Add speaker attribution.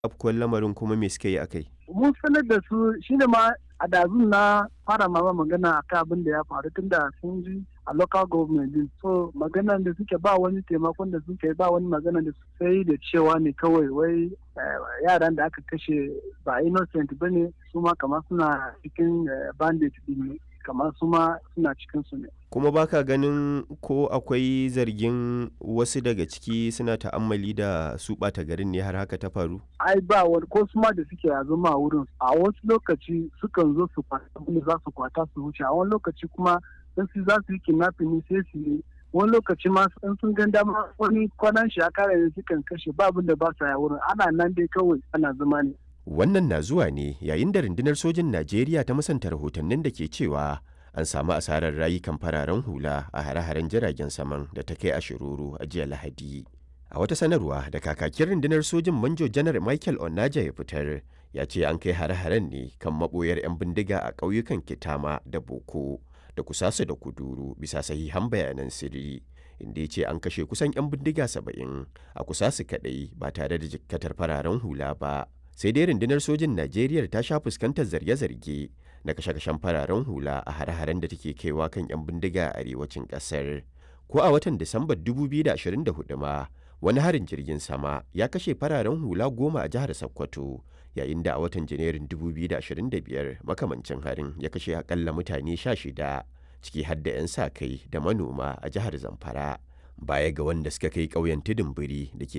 Speaker 1: afkuwar lamarin kuma me suka yi a kai?
Speaker 2: mun sanar da su shine ma a dazun na fara mama magana a kan abin da ya faru tun da sun ji a local government din so maganan da suke ba wani taimakon da suke ba wani magana da sai da cewa ne kawai wai yaran da aka kashe ba innocent ba ne su ma kamar suna cikin bandit din ne kamar su ma suna cikin su ne
Speaker 1: kuma baka ganin ko akwai zargin wasu daga ciki suna ta'ammali da su ɓata garin ne har haka ta faru
Speaker 2: ai ba wani ko su ma da suke a zama a wurin a wasu lokaci sukan zo su kwata abin za su kwata su wuce a wani lokaci kuma in su za su yi kidnapping ne sai su yi wani lokaci ma in sun gan dama wani kwanan shi a kare ne sukan kashe ba abin da ba sa ya wurin ana nan dai kawai ana zama ne
Speaker 1: wannan na zuwa ne yayin da rundunar sojin najeriya ta musanta rahotannin da ke cewa an samu asarar rayukan fararen hula a hare-haren jiragen saman da ta kai a shiruru a jiya lahadi a wata sanarwa da kakakin rundunar sojin manjo janar michael onaja ya fitar ya ce an kai hare-haren ne kan maboyar 'yan bindiga a ƙauyukan kitama da boko da kusasu da kuduru bisa sahihan bayanan sirri inda ya ce an kashe kusan 'yan bindiga saba'in a kusasu kaɗai ba tare da jikkatar fararen hula ba sai dai rundunar sojin najeriya ta sha fuskantar zarge-zarge na kashe-kashen fararen hula a hare-haren da take kaiwa kan 'yan bindiga a arewacin kasar ko a watan disambar 2024 ma wani harin jirgin sama ya kashe fararen hula goma a jihar sokoto yayin da a watan janairun 2025 makamancin harin ya kashe akalla mutane 16 ciki har da 'yan sa kai da manoma a jihar zamfara baya ga wanda suka kai ƙauyen tudun biri da ke